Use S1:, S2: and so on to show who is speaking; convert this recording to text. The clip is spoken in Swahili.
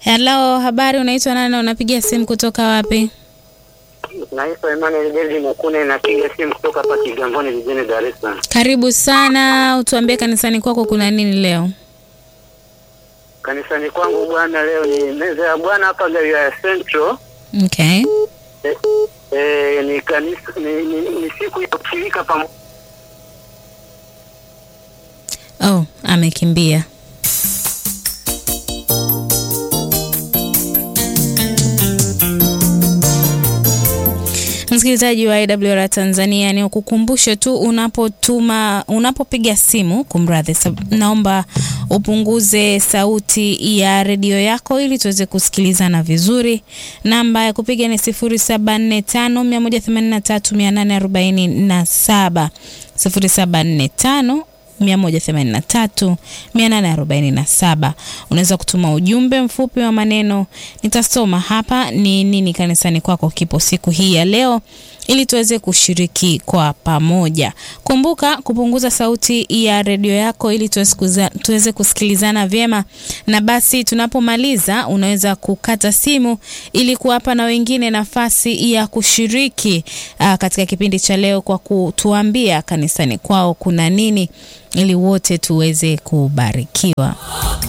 S1: Hello, habari, unaitwa nani na unapiga simu kutoka wapi?
S2: Naitwa Emmanuel David Mukune, napiga simu kutoka hapa Kigamboni jijini Dar es Salaam.
S1: Karibu sana, utuambie kanisani kwako kuna nini leo?
S2: Kanisani kwangu bwana, leo ni meza ya Bwana hapa Galilaya ya Central.
S1: Okay.
S2: E, e, ni kanisa ni, ni, ni siku ya kushirika pamoja.
S1: Oh, amekimbia. Msikilizaji wa IWR Tanzania, ni ukukumbushe tu unapotuma unapopiga simu, kumradhi, sab- naomba upunguze sauti ya redio yako ili tuweze kusikilizana vizuri. Namba ya kupiga ni 0745183847 0745 183 847. Unaweza kutuma ujumbe mfupi wa maneno, nitasoma hapa ni nini kanisani kwako kipo siku hii ya leo, ili tuweze kushiriki kwa pamoja. Kumbuka kupunguza sauti ya redio yako ili tuweze kuza- tuweze kusikilizana vyema, na basi tunapomaliza unaweza kukata simu ili kuwapa na wengine nafasi ya kushiriki aa, katika kipindi cha leo kwa kutuambia kanisani kwao kuna nini ili wote tuweze kubarikiwa.